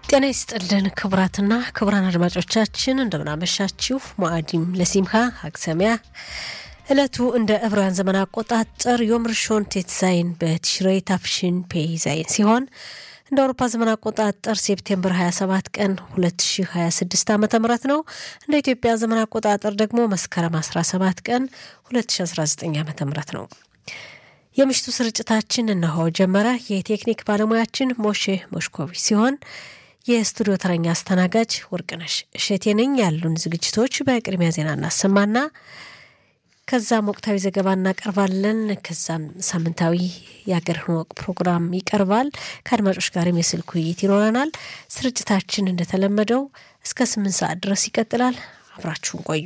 ጤና ይስጥልን ክቡራትና ክቡራን አድማጮቻችን እንደምናመሻችሁ። ሙአዲም ለሲምካ ሀግሰሚያ ዕለቱ እንደ ዕብራውያን ዘመን አቆጣጠር ዮም ርሾን ቴትዛይን በትሽሬይ ታፍሽን ፔይ ዛይን ሲሆን እንደ አውሮፓ ዘመን አቆጣጠር ሴፕቴምበር 27 ቀን 2026 ዓ ም ነው። እንደ ኢትዮጵያ ዘመን አቆጣጠር ደግሞ መስከረም 17 ቀን 2019 ዓ ም ነው። የምሽቱ ስርጭታችን እነሆ ጀመረ። የቴክኒክ ባለሙያችን ሞሼ ሞሽኮቪች ሲሆን የስቱዲዮ ተረኛ አስተናጋጅ ወርቅነሽ እሸቴ ነኝ። ያሉን ዝግጅቶች በቅድሚያ ዜና እናሰማና ከዛም ወቅታዊ ዘገባ እናቀርባለን። ከዛም ሳምንታዊ የአገርህን ወግ ፕሮግራም ይቀርባል። ከአድማጮች ጋርም የስልክ ውይይት ይኖረናል። ስርጭታችን እንደተለመደው እስከ ስምንት ሰዓት ድረስ ይቀጥላል። አብራችሁን ቆዩ።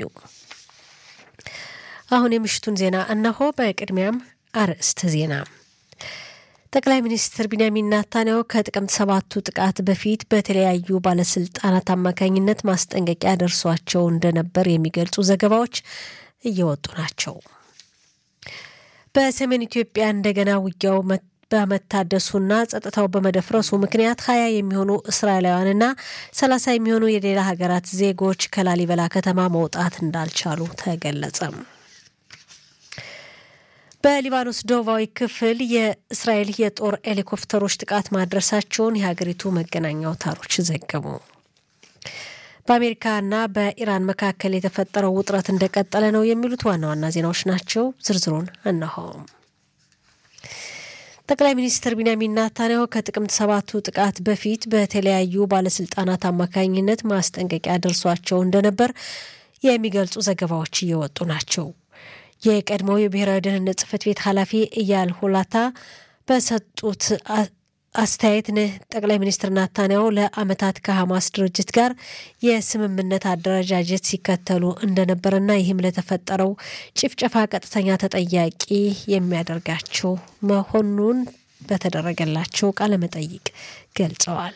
አሁን የምሽቱን ዜና እነሆ። በቅድሚያም አርዕስተ ዜና ጠቅላይ ሚኒስትር ቢንያሚን ናታንያሁ ከጥቅምት ሰባቱ ጥቃት በፊት በተለያዩ ባለስልጣናት አማካኝነት ማስጠንቀቂያ ደርሷቸው እንደነበር የሚገልጹ ዘገባዎች እየወጡ ናቸው። በሰሜን ኢትዮጵያ እንደገና ውጊያው በመታደሱና ጸጥታው በመደፍረሱ ምክንያት ሀያ የሚሆኑ እስራኤላውያንና ሰላሳ የሚሆኑ የሌላ ሀገራት ዜጎች ከላሊበላ ከተማ መውጣት እንዳልቻሉ ተገለጸ። በሊባኖስ ደቡባዊ ክፍል የእስራኤል የጦር ሄሊኮፕተሮች ጥቃት ማድረሳቸውን የሀገሪቱ መገናኛ አውታሮች ዘገቡ። በአሜሪካና በኢራን መካከል የተፈጠረው ውጥረት እንደቀጠለ ነው የሚሉት ዋና ዋና ዜናዎች ናቸው። ዝርዝሩን እነሆ። ጠቅላይ ሚኒስትር ቢንያሚን ናታንያሁ ከጥቅምት ሰባቱ ጥቃት በፊት በተለያዩ ባለስልጣናት አማካኝነት ማስጠንቀቂያ ደርሷቸው እንደነበር የሚገልጹ ዘገባዎች እየወጡ ናቸው። የቀድሞው የብሔራዊ ደህንነት ጽህፈት ቤት ኃላፊ እያል ሁላታ በሰጡት አስተያየት ጠቅላይ ሚኒስትር ናታንያሁ ለዓመታት ከሐማስ ድርጅት ጋር የስምምነት አደረጃጀት ሲከተሉ እንደነበረና ይህም ለተፈጠረው ጭፍጨፋ ቀጥተኛ ተጠያቂ የሚያደርጋቸው መሆኑን በተደረገላቸው ቃለመጠይቅ ገልጸዋል።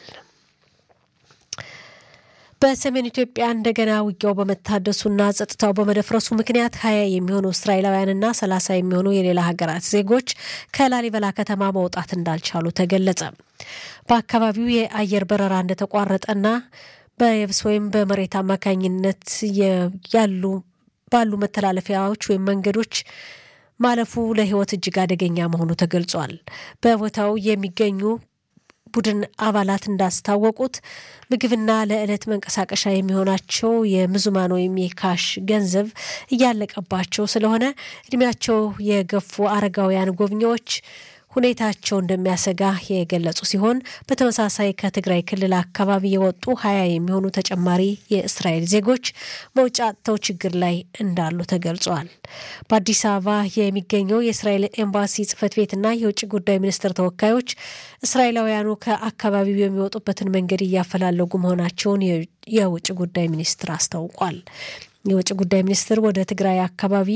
በሰሜን ኢትዮጵያ እንደገና ውጊያው በመታደሱና ጸጥታው በመደፍረሱ ምክንያት ሀያ የሚሆኑ እስራኤላውያንና ሰላሳ የሚሆኑ የሌላ ሀገራት ዜጎች ከላሊበላ ከተማ መውጣት እንዳልቻሉ ተገለጸ። በአካባቢው የአየር በረራ እንደተቋረጠና በየብስ ወይም በመሬት አማካኝነት ያሉ ባሉ መተላለፊያዎች ወይም መንገዶች ማለፉ ለሕይወት እጅግ አደገኛ መሆኑ ተገልጿል። በቦታው የሚገኙ ቡድን አባላት እንዳስታወቁት ምግብና ለዕለት መንቀሳቀሻ የሚሆናቸው የምዙማን ወይም የካሽ ገንዘብ እያለቀባቸው ስለሆነ እድሜያቸው የገፉ አረጋውያን ጎብኚዎች ሁኔታቸው እንደሚያሰጋ የገለጹ ሲሆን በተመሳሳይ ከትግራይ ክልል አካባቢ የወጡ ሀያ የሚሆኑ ተጨማሪ የእስራኤል ዜጎች መውጫ አጥተው ችግር ላይ እንዳሉ ተገልጿል። በአዲስ አበባ የሚገኘው የእስራኤል ኤምባሲ ጽሕፈት ቤትና የውጭ ጉዳይ ሚኒስቴር ተወካዮች እስራኤላውያኑ ከአካባቢው የሚወጡበትን መንገድ እያፈላለጉ መሆናቸውን የውጭ ጉዳይ ሚኒስትር አስታውቋል። የውጭ ጉዳይ ሚኒስትር ወደ ትግራይ አካባቢ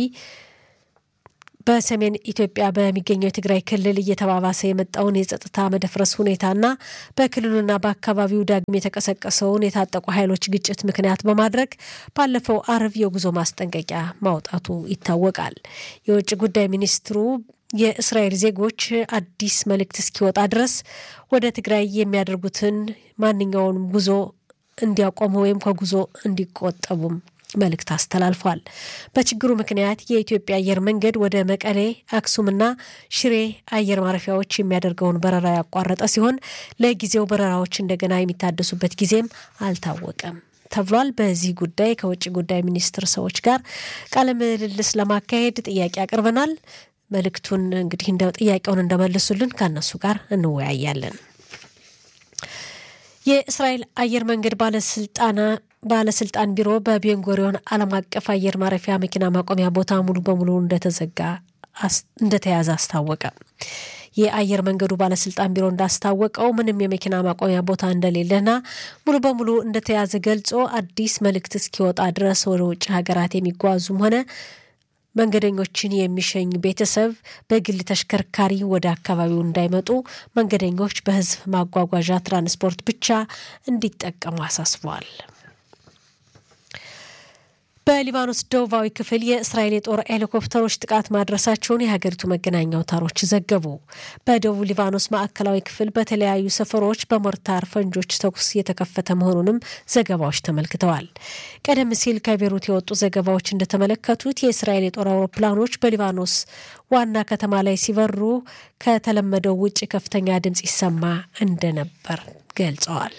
በሰሜን ኢትዮጵያ በሚገኘው የትግራይ ክልል እየተባባሰ የመጣውን የጸጥታ መደፍረስ ሁኔታና በክልሉና በአካባቢው ዳግም የተቀሰቀሰውን የታጠቁ ኃይሎች ግጭት ምክንያት በማድረግ ባለፈው አርብ የጉዞ ማስጠንቀቂያ ማውጣቱ ይታወቃል። የውጭ ጉዳይ ሚኒስትሩ የእስራኤል ዜጎች አዲስ መልእክት እስኪወጣ ድረስ ወደ ትግራይ የሚያደርጉትን ማንኛውንም ጉዞ እንዲያቆሙ ወይም ከጉዞ እንዲቆጠቡም መልእክት አስተላልፏል። በችግሩ ምክንያት የኢትዮጵያ አየር መንገድ ወደ መቀሌ፣ አክሱምና ሽሬ አየር ማረፊያዎች የሚያደርገውን በረራ ያቋረጠ ሲሆን ለጊዜው በረራዎች እንደገና የሚታደሱበት ጊዜም አልታወቀም ተብሏል። በዚህ ጉዳይ ከውጭ ጉዳይ ሚኒስትር ሰዎች ጋር ቃለ ምልልስ ለማካሄድ ጥያቄ አቅርበናል። መልእክቱን እንግዲህ እንደ ጥያቄውን እንደመልሱልን ከእነሱ ጋር እንወያያለን። የእስራኤል አየር መንገድ ባለስልጣና ባለስልጣን ቢሮ በቤንጎሪዮን ዓለም አቀፍ አየር ማረፊያ መኪና ማቆሚያ ቦታ ሙሉ በሙሉ እንደተዘጋ እንደተያዘ አስታወቀ። የአየር መንገዱ ባለስልጣን ቢሮ እንዳስታወቀው ምንም የመኪና ማቆሚያ ቦታ እንደሌለና ሙሉ በሙሉ እንደተያዘ ገልጾ አዲስ መልእክት እስኪወጣ ድረስ ወደ ውጭ ሀገራት የሚጓዙም ሆነ መንገደኞችን የሚሸኝ ቤተሰብ በግል ተሽከርካሪ ወደ አካባቢው እንዳይመጡ መንገደኞች በሕዝብ ማጓጓዣ ትራንስፖርት ብቻ እንዲጠቀሙ አሳስበዋል። በሊባኖስ ደቡባዊ ክፍል የእስራኤል የጦር ሄሊኮፕተሮች ጥቃት ማድረሳቸውን የሀገሪቱ መገናኛ አውታሮች ዘገቡ። በደቡብ ሊባኖስ ማዕከላዊ ክፍል በተለያዩ ሰፈሮች በሞርታር ፈንጆች ተኩስ የተከፈተ መሆኑንም ዘገባዎች ተመልክተዋል። ቀደም ሲል ከቤሩት የወጡ ዘገባዎች እንደተመለከቱት የእስራኤል የጦር አውሮፕላኖች በሊባኖስ ዋና ከተማ ላይ ሲበሩ ከተለመደው ውጭ ከፍተኛ ድምፅ ይሰማ እንደነበር ገልጸዋል።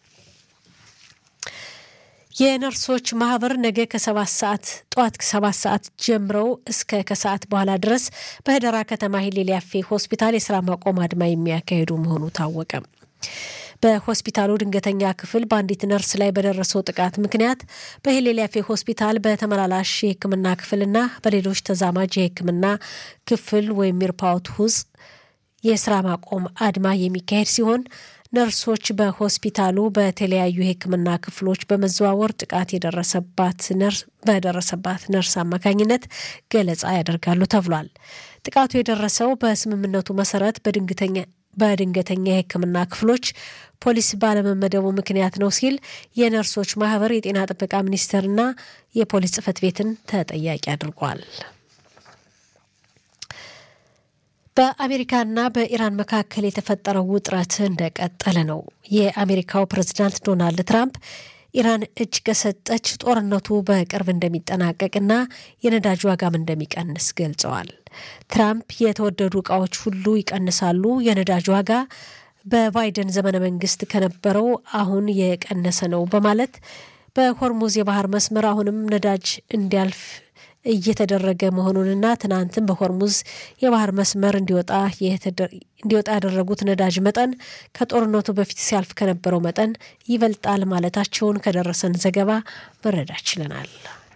የነርሶች ማህበር ነገ ከሰባት ሰዓት ጠዋት ሰባት ሰዓት ጀምረው እስከ ከሰዓት በኋላ ድረስ በህደራ ከተማ ሂሌል ያፌ ሆስፒታል የስራ ማቆም አድማ የሚያካሂዱ መሆኑ ታወቀ። በሆስፒታሉ ድንገተኛ ክፍል በአንዲት ነርስ ላይ በደረሰው ጥቃት ምክንያት በሂሌል ያፌ ሆስፒታል በተመላላሽ የሕክምና ክፍልና በሌሎች ተዛማጅ የሕክምና ክፍል ወይም ሚርፓውት ውስጥ የስራ ማቆም አድማ የሚካሄድ ሲሆን ነርሶች በሆስፒታሉ በተለያዩ የሕክምና ክፍሎች በመዘዋወር ጥቃት የደረሰባት ነርስ በደረሰባት ነርስ አማካኝነት ገለጻ ያደርጋሉ ተብሏል። ጥቃቱ የደረሰው በስምምነቱ መሰረት በድንገተኛ በድንገተኛ የሕክምና ክፍሎች ፖሊስ ባለመመደቡ ምክንያት ነው ሲል የነርሶች ማህበር የጤና ጥበቃ ሚኒስቴርና የፖሊስ ጽሕፈት ቤትን ተጠያቂ አድርጓል። በአሜሪካና በኢራን መካከል የተፈጠረው ውጥረት እንደቀጠለ ነው። የአሜሪካው ፕሬዝዳንት ዶናልድ ትራምፕ ኢራን እጅ ከሰጠች ጦርነቱ በቅርብ እንደሚጠናቀቅና የነዳጅ ዋጋም እንደሚቀንስ ገልጸዋል። ትራምፕ የተወደዱ ዕቃዎች ሁሉ ይቀንሳሉ፣ የነዳጅ ዋጋ በባይደን ዘመነ መንግስት ከነበረው አሁን የቀነሰ ነው በማለት በሆርሙዝ የባህር መስመር አሁንም ነዳጅ እንዲያልፍ እየተደረገ መሆኑንና ትናንትም በሆርሙዝ የባህር መስመር እንዲወጣ ያደረጉት ነዳጅ መጠን ከጦርነቱ በፊት ሲያልፍ ከነበረው መጠን ይበልጣል ማለታቸውን ከደረሰን ዘገባ መረዳት ችለናል።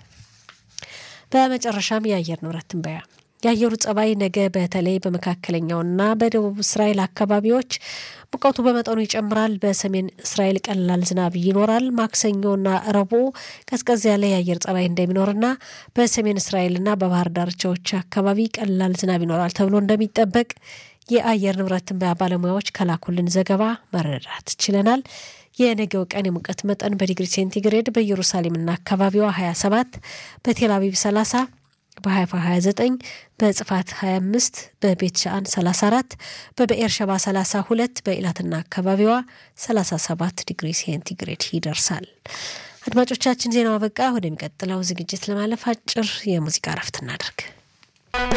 በመጨረሻም የአየር ንብረት ትንበያ የአየሩ ጸባይ ነገ በተለይ በመካከለኛውና በደቡብ እስራኤል አካባቢዎች ሙቀቱ በመጠኑ ይጨምራል። በሰሜን እስራኤል ቀላል ዝናብ ይኖራል። ማክሰኞና ረቡዕ ቀዝቀዝ ያለ የአየር ጸባይ እንደሚኖርና በሰሜን እስራኤልና በባህር ዳርቻዎች አካባቢ ቀላል ዝናብ ይኖራል ተብሎ እንደሚጠበቅ የአየር ንብረት ትንበያ ባለሙያዎች ከላኩልን ዘገባ መረዳት ችለናል። የነገው ቀን የሙቀት መጠን በዲግሪ ሴንቲግሬድ በኢየሩሳሌምና አካባቢዋ 27 በቴል አቪቭ 30 በሀይፋ 29 በጽፋት 25 በቤት ሻአን 34 በብኤር ሸባ 32 በኢላትና አካባቢዋ 37 ዲግሪ ሴንቲግሬድ ይደርሳል። አድማጮቻችን ዜናው አበቃ። ወደሚቀጥለው ዝግጅት ለማለፍ አጭር የሙዚቃ እረፍት እናደርግ።